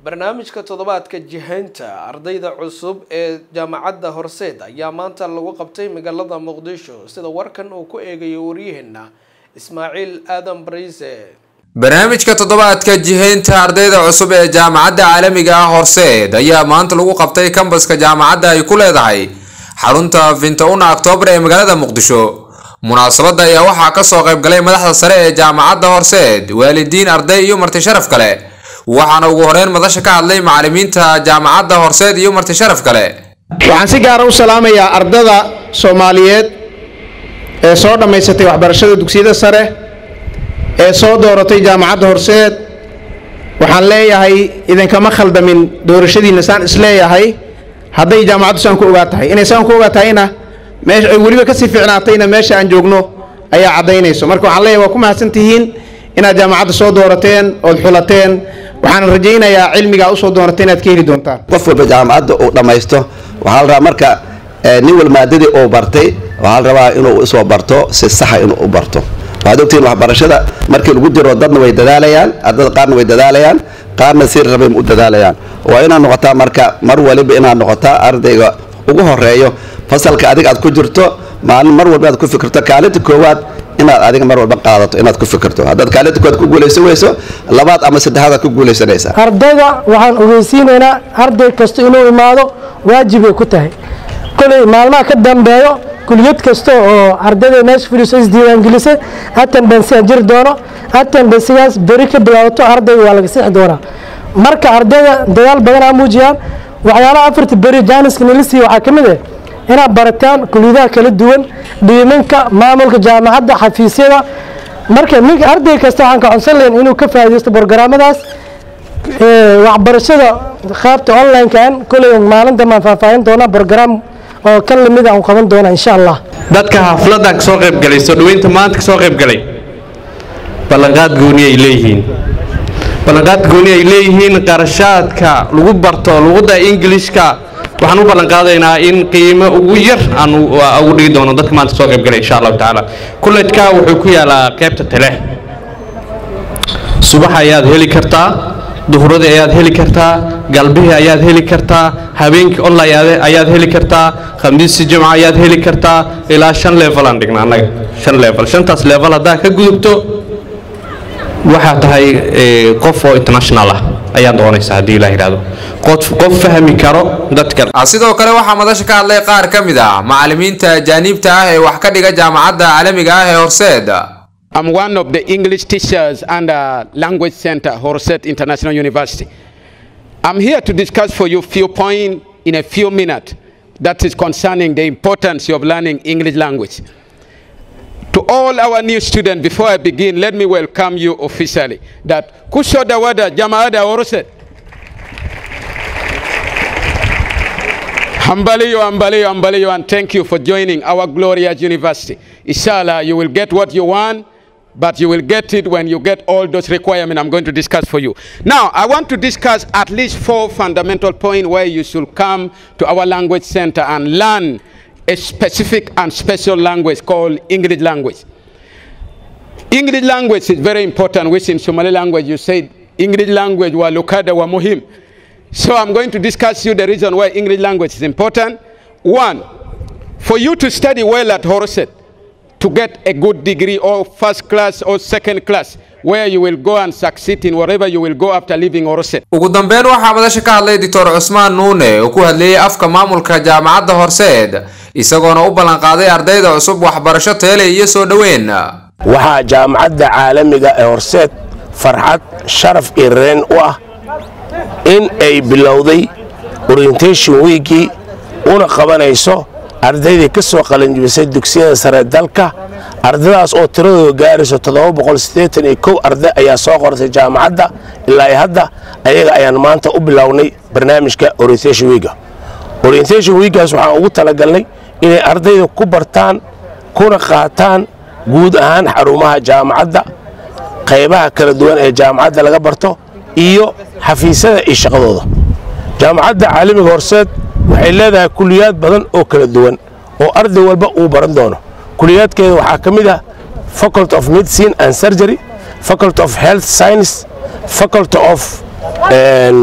barnaamijka toddobaadka jihaynta ardayda cusub ee jaamacadda horseed ayaa maanta lagu qabtay magaalada muqdisho sida warkan uu ku eegayo waryaheena ismaaciil aadan bariise barnaamijka toddobaadka jihaynta ardayda cusub ee jaamacadda caalamiga ah horseed ayaa maanta lagu qabtay kambaska jaamacadda ay ku leedahay xarunta finta-una oktoobar ee magaalada muqdisho munaasabadda ayaa waxaa kasoo qaybgalay madaxda sare ee jaamacadda horseed waalidiin arday iyo marti sharaf kale waxaana ugu horeyn madasha ka hadlay macalimiinta jaamacadda horseed iyo marti sharaf kale waxaan si gaara u salaamayaa ardada soomaaliyeed ee soo dhammaysatay waxbarashada dugsiyada sare ee soo dooratay jaamacadda horseed waxaan leeyahay idinkama khaldamin doorashadiinna saan isleeyahay hadday jaamacaddu saan ku ogaa tahay inay saan ku ogaa tahayna meesha ay weliba kasii fiicnaatayna meesha aan joogno ayaa caddaynayso marka waxaan leeyahay waa ku mahadsan tihiin inaad jaamacadda soo doorateen ood xulateen waxaan rajaynayaa cilmigaa usoo dooratay inaad ka heli doontaan qof walba jaamacadda uu dhammaysto waxaa la rabaa marka nin wal maadadii uu bartay waxaa la rabaa inuu usoo barto si saxa inuu u barto waxaad ogtihiin waxbarashada markii lagu jiro dadna way dadaalayaan ardada qaarna way dadaalayaan qaarna si rabay u dadaalayaan waa inaad noqotaa marka mar waliba inaad noqotaa ardayga ugu horeeyo fasalka adiga aad ku jirto maalin mar walba aad ku fikirto kaalinta koowaad inaad adiga mar walba qaadato inaad ku fikirto haddaad kaalinta koowaad ku guulaysan weyso labaad ama saddexaad aad ku guulaysanaysaa ardayda waxaan ogeysiinaynaa arday kasta inuu imaado waajibay ku tahay koley maalmaha ka dambeeyo kuliyad kasta oo ardayda meesha fadhiiso isdiiwaangelisay attendance aan jiri doono attendancgaas beri ka bilaabato ardayga waa laga sixi doonaa marka ardayda dadaal badan aa muujiyaan waxyaalaha afarta beri jaaniska nilisiya waxaa ka mid ah inaad barataan kuliyadaha kala duwan dhiimanka maamulka jaamacadda xafiisyada marka ninka arday kasta waxaan ka codsan lahayn inuu ka faaidaysto borogaraamadaas waxbarashada qaabta online-kan koley maalinta maan faahfaahin doonaa borogaraam oo kan lamid aan qaban doona insha allah dadka xafladan kasoo qaybgalay soo dhaweynta maanta kasoo qaybgalay ballanqaad gooni ay leeyihiin ballanqaad gooni ay leeyihiin qarashaadka lagu barto luqadda ingilishka waxaan u ballanqaadaynaa in qiimo ugu yar aan ugu dhigi doono dadka maanta soo qaybgalay insha allahu tacaala kullejka wuxuu ku yaalaa qaybta tale subax ayaad heli kartaa duhuradii ayaad heli kartaa galbihii ayaad heli kartaa habeenkii online ayaad heli kartaa khamiisi jimca ayaad heli kartaa ilaa shan level aan dhigna annaga shan level shantaas level haddaa ka gudubto waxaa tahay qof oo international ah ayaad noqonaysaa haddii ilaa yidhahdo qof qof fahmi karo dadka sidoo kale waxaa madasha ka hadlay qaar ka mid ah macalimiinta ajaaniibta ah ee wax ka dhiga jaamacadda caalamiga ah ee horseed I'm one of the English teachers under Language Center, Horset International University. I'm here to discuss for you few points in a few minutes that is concerning the importance of learning English language. To all our new students, before I begin, let me welcome you officially. That Kushoda Wada Jamaada Horset. Hambaliyo, Hambaliyo, Hambaliyo, and thank you for joining our glorious university. Inshallah, you will get what you want, but you will get it when you get all those requirements I'm going to discuss for you. Now, I want to discuss at least four fundamental points where you should come to our language center and learn a specific and special language called English language. English language is very important, which in Somali language you say English language wa lukada wa muhim. So I'm going to discuss you the reason why English language is important. One, for you to study well at Horset, to get a good degree or first class or second class where you will go and succeed in wherever you will go after leaving Horset. ugu dambeyn waxaa madasha ka hadlay doctor cusmaan nuune oo ku hadlayay afka maamulka jaamacadda horseed isagoona u ballanqaaday ardayda cusub waxbarasho teele iyo soo dhoweyn waxaa jaamacadda caalamiga ee horseed farxad sharaf iyo reen u ah in ay bilowday orientation wiigii una qabanayso ardaydii ka soo qalanjibisay dugsiyada sare dalka ardadaas oo tiradooda gaarayso arday ayaa soo qortay jaamacadda ilaa hadda ayaga ayaan maanta u bilownay barnaamijka orientation wiiga orientation wiigaas waxaan ugu talagalnay inay ardayda ku bartaan kuna qaataan guud ahaan xarumaha jaamacadda qaybaha kala duwan ee jaamacadda laga barto iyo xafiisyada iyo shaqadooda jaamacadda caalamiga horseed waxay leedahay kuliyaad badan oo kala duwan oo arday walba uu baran doono kuliyaadkeeda waxaa ka mid ah faculty of medicine and surgery faculty of health science faculty of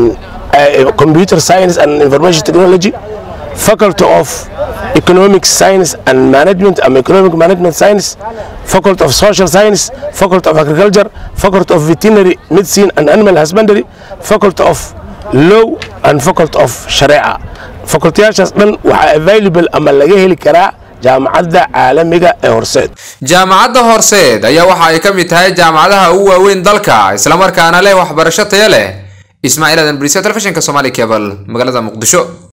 uh, computer science and information technology faculty of economic science and management um, economic management science faculty of social science faculty of agriculture faculty of veterinary medicine and animal husbandry faculty of law and faculty of shareeca facultiyaashaas dhan waxaa available ama laga heli karaa jaamacadda caalamiga ee horseed jaamacadda horseed ayaa waxa ay ka mid tahay jaamacadaha ugu waaweyn dalka islamarkaana leh waxbarasho taya leh ismaaciil aadan briise telefishinka somali cable magaalada muqdisho